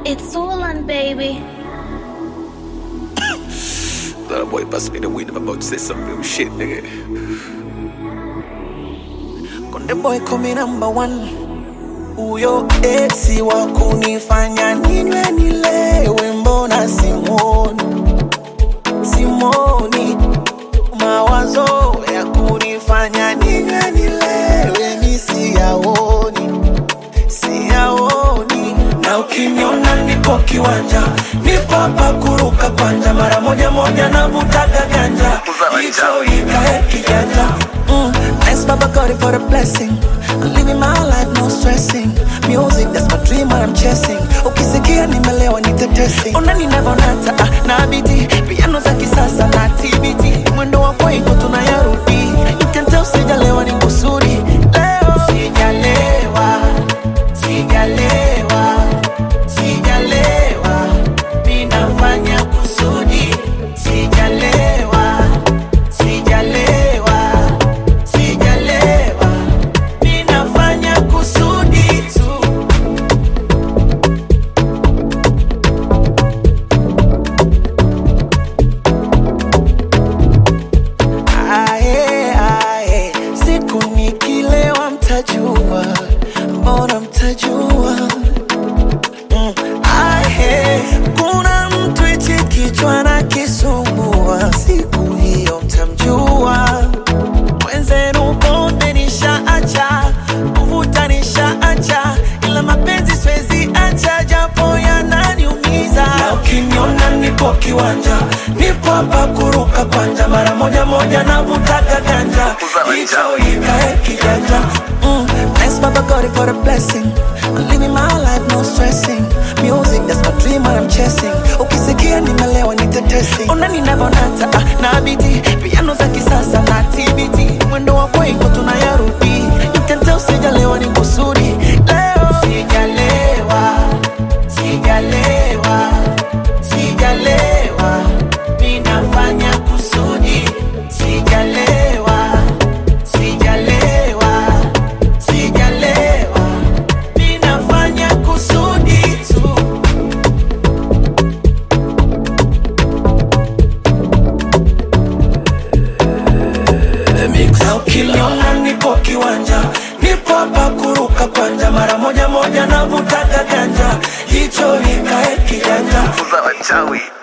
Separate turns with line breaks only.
It's all on, baby.
That boy bust me the wind. I'm about to say some real shit, nigga.
Konde boy kumi number one, huyo esi wa kunifanya ninywe nilewe, mbona simwoni simwoni, mawazo ya kunifanya ninywe nilewe mi siyaoni siyaoni, na ukiniona nipo kiwanja, nipo hapa kuruka kwanja, mara moja moja navutaga ganja, hicho ikae kijanja Mm, thanks Baba God for the blessing. I'm living my life, no stressing. Music, that's my dream, what I'm chasing. Ukisikia nimelewa nitetesi. Unani navonata ah, na biti piano za kisasa na TBT. Mwendo wa kwaiko tunayarudi. You can tell sijalewa ni kusudi. Leo sijalewa, sijalewa, sijalewa. Ninafanya kusudi. Sijalewa, sijalewa, sijalewa. Ninafanya kusudi tu. Ae, ae, siku nikilewa mtajua, mbona mtajua? Mm, ae, kuna mtu hichi kichwa na kisumbua, siku hiyo mtamjua. Mwenzenu pombe nishaacha, kuvuta nishaacha, ila mapenzi siwezi acha, japo yananiumiza. Na ukiniona nipo kiwanja, nipo hapa kuruka kwanja, mara moja moja navutaga ganja, hicho ikae kijanja. Mm, thanks Baba God for the blessing. I'm living my life, no stressing. Music, that's my dream, what I'm chasing. Ukisikia nimelewa nitetesi. Ona ninavonata ah, na biti piano za kisasa na TBT. Mwendo wa kwaiko tunayarudi. You can tell sijalewa ni kusudi. Leo sijalewa, sijalewa, sijalewa. Ninafanya kusudi. Sijalewa, sijalewa, sijalewa. Ninafanya kusudi tu. Na ukiniona nipo kiwanja, nipo hapa kuruka kwanja, mara moja moja navutaga ganja, hicho ikae kijanja.
Za wachawi.